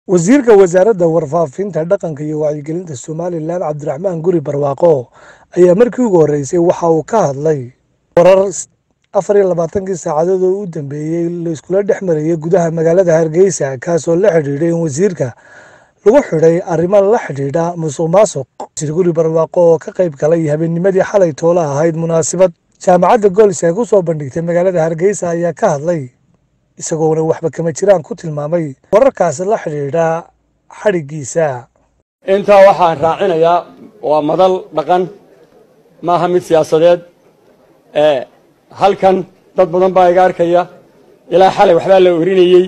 wasiirka wasaaradda warfaafinta dhaqanka iyo wacyigelinta somalilan cabdiraxmaan guri barwaaqo ayaa markii ugu horreysay waxa uu ka hadlay warar afar iyo labaatankii saacadood oo u dambeeyey la iskula dhex marayay gudaha magaalada hargeysa kaasoo la xidhiidhay in wasiirka lagu xidhay arrimo la xidhiidha musuq maasuq wasiir guri barwaaqo oo ka qayb galay habeennimadii xalay toola ahayd munaasabad jaamacadda goolis ay ku soo bandhigtay magaalada hargeysa ayaa ka hadlay isagoona waxba kama jiraan ku tilmaamay wararkaasi la xidhiidha xadhiggiisa intaa waxaan raacinayaa waa madal dhaqan maaha mid siyaasadeed ee halkan dad badan baa iga arkaya ilaa xalay waxbaa la orinayey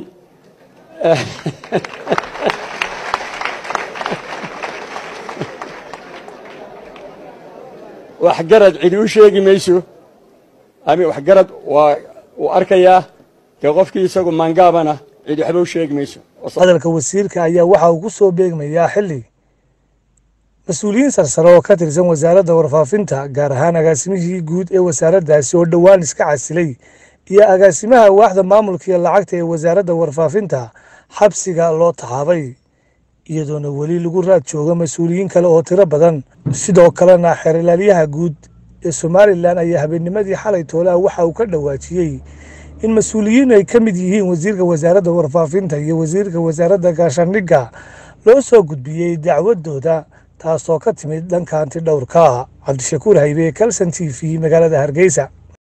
waxgarad cidi u sheegi mayso ama waxgarad waa uu arkayaa dee qofkii isagu maangaabana cidi waxba u sheegi mayso hadalka wasiirka ayaa waxa uu ku soo beegmayaa xilli mas-uuliyiin sarsare oo ka tirsan wasaaradda warfaafinta gaar ahaan agaasimihii guud ee wasaaraddaasi oo dhowaan iska casilay iyo agaasimaha waaxda maamulka iyo lacagta ee wasaaradda warfaafinta xabsiga loo taxaabay iyadoona weli lagu raad jooga mas-uuliyiin kale oo tiro badan sidoo kalena xeerlaaliyaha guud ee somalilan ayaa habeennimadii xalay toolaha waxa uu ka dhawaajiyey in mas-uuliyiin ay ka mid yihiin wasiirka wasaaradda warfaafinta iyo wasiirka wasaaradda gaashaandhigga loo soo gudbiyey dacwadooda taasoo ka timid dhanka anti dhowrka cabdishakuur haybe kalson t v magaalada hargeysa